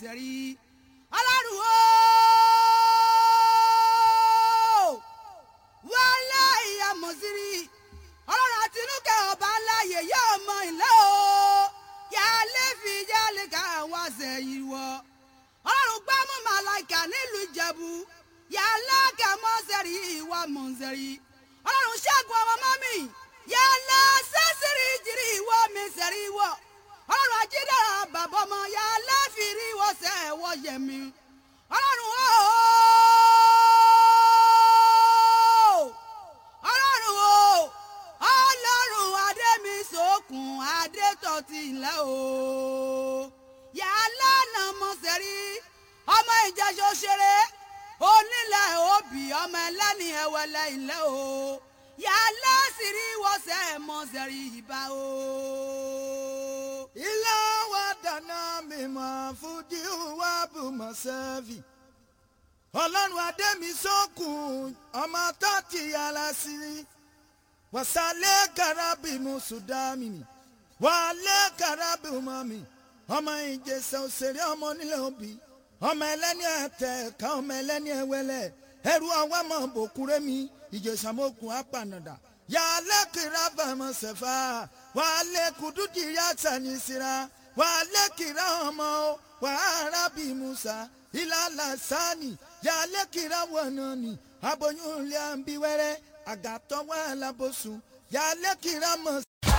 sẹ̀rí ọlọ́run o wọlé ìyá mọ̀sírí ọlọ́run àtinúkẹ́ ọba aláyè yóò mọ ilé o yálé fi yálé ká wá sẹ́yìn wọ ọlọ́run gbámú màláìkà nílùú ìjẹ̀bú yálé kẹ́mọ́ sẹ́rí ìwà mọ̀nsẹ́rí ọlọ́run ṣẹ́gun ọmọ mọ́mì yálé sẹ́sìrì jìrì ìwọ mi sẹ́rí wọ ọlọ́run ajídára bàbá ọmọ yálé fìrí wọ sẹ́ wọ yẹmi ọlọ́run o ọlọ́run o ọlọ́run adémi sókun adétọ́tì ńlẹ́ o yálà nà mọ̀sẹ̀rí ọmọ ìjẹ́sọ ṣeré onílẹ̀ òbí ọmọ ẹlẹ́ni ẹ̀wẹ̀lẹ̀ ńlẹ́ o yálà sírí wọ́sẹ̀ mọ̀sẹ̀rí ìbá o. ilé wa dáná mímọ́ fúdí wa bù mọ́ sẹ́fì ọlọ́run adémi sókun ọmọ tó ti yàrá sí i wasale karabi musudami mi wale karabi umami ọmọ ìjẹsà òṣèré ọmọ onílẹ̀ òbí ọmọ ẹlẹ́ni ẹ̀tẹ̀ ká ọmọ ẹlẹ́ni ẹ̀wẹ́lẹ̀ ẹrú ọwọ́ mọ̀ bòkúrẹ́ mi ìjẹsà mọ́kùn apànàdà yàlẹ kira bàmọ sẹfà wàlẹ kùdùdì yàtà ní sira wàlẹ kira ọmọ wàhálà bí musa ìlàlà sani yàlẹ kira wọnà ni aboyún ilé àǹbí wẹrẹ àgàtọ̀ wà lábòsùn yàlẹ kira mọ̀